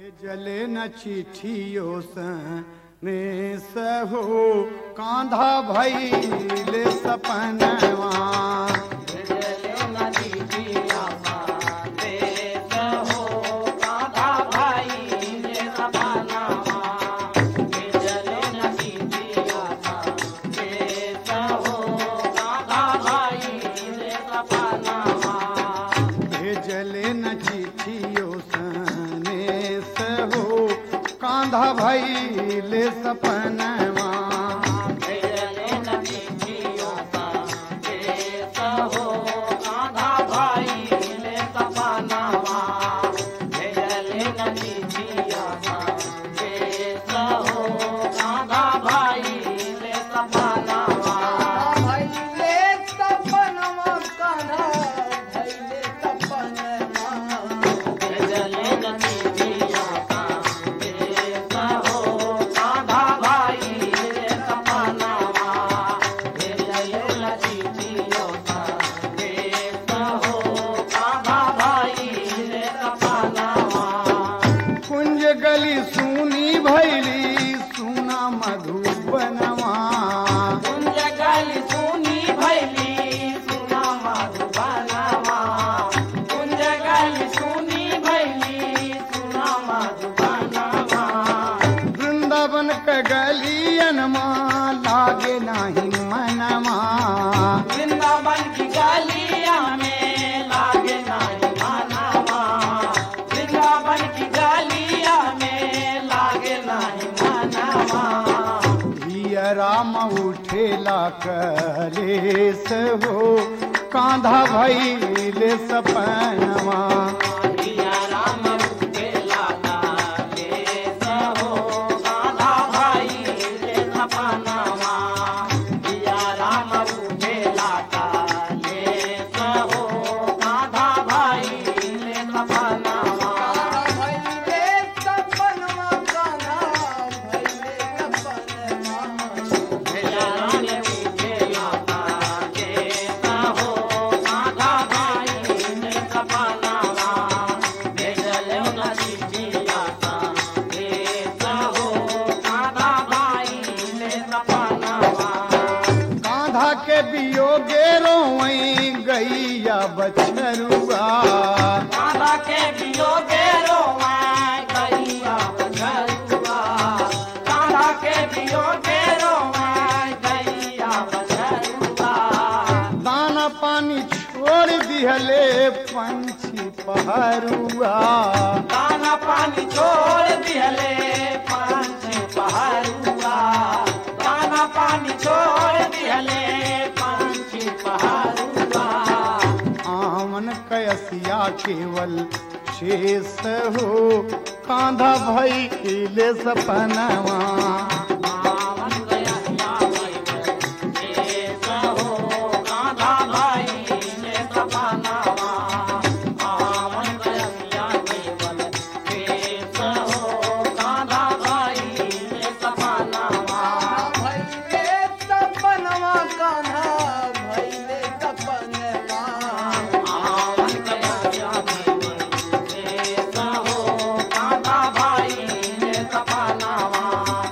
जले न चिठियो ने सहो कांधा भैले सपनवा भेजले न चिठियो ने सहो कांधा भैले सपनवा भैले सपनवा कान्हा भैले सपनवा कुंज गली सुनी भैली सुना मधुबनवा वृंदावन के गलियन माँ लागे नाही मनवा वृंदावन की गलिया में लागे नहीं मानवा वृंदावन की गलिया में लागे नहीं मानवा हिया राम उठेला कलेस हो कांधा भैले सपनवा पिया राम रूपे लागा ले सहो गाधा भाई ले सपनावा पिया राम रूपे लागा ले सहो गाधा भाई ले सपनावा भैले सपनवा गाधा भैले सपनवा पिया राम रूपे लागा ले सहो गाधा भाई ले सपनावा भेजल न चिठिया सा ले सहो गाधा भाई ले सपनावा कांधा के बियोगे रोई गैया बछरुआ माता के बियो बेरो मैं गैया बछरुआ माता के बियो बेरो मैं गैया बछरुआ दाना पानी छोड़ दिहले पंछी पहरुआ दाना पानी छोड़ दिहले पांच पहरुआ दाना पानी छोड़ दिहले पांच पहरुआ आमन कयसिया केवल शेष हो कांधा भैले सपनवा आवन गया या भाई ये सहो गाधा भाई ने सपनावा आवन गया या केवल ये सहो गाधा भाई ने सपनावा भैले सपनवा गाधा भैले सपनवा आवन गया या भाई ये सहो गाधा भाई ने सपनावा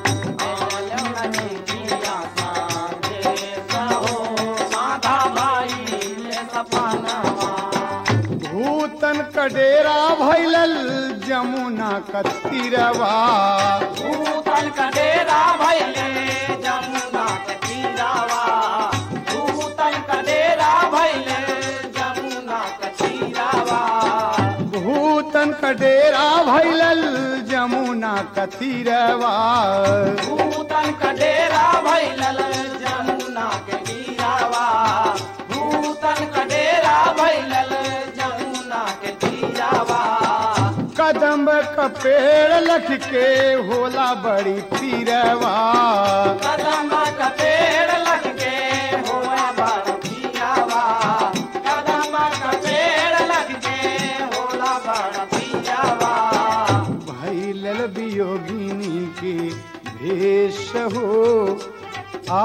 भूतन कडेरा भैलल जमुना कतिरवा भूतल कडेरा भैले जमुना कचीरावा भूतल कडेरा भैले जमुना कचीरावा भूतन कडेरा भैलल जमुना कतिरवा भूतल कडेरा भैलल जमुना के तीरावा भूतल कडेरा भैलल जमुना के तीरावा कदम का पेड़ लख के होला बड़ी पीरवा कदम का पेड़ लग के होया बड़ पियावा कदम का पेड़ लग के होला बड़ पियावा भैलल वियोगिनी के भेष हो आ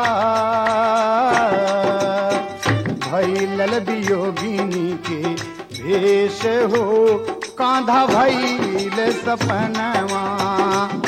भैलल वियोगिनी के भेष हो कांधा भैल सपनवा